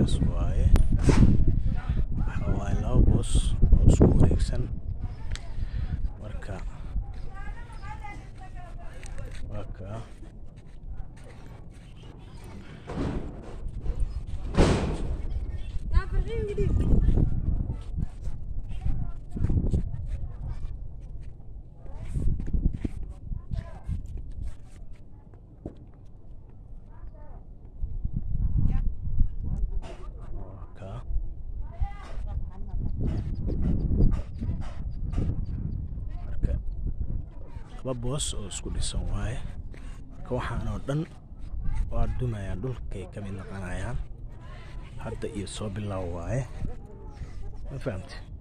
boosas waaye waxa waaye laba boos oo isku wareegsan marka waa kaa waa kaa marka laba boos oo isku dhisan waaye marka waxaan oo dhan waa dumayaan dhulkay ka mid noqonayaan hadda iyo soo bilow waaye ma fahamte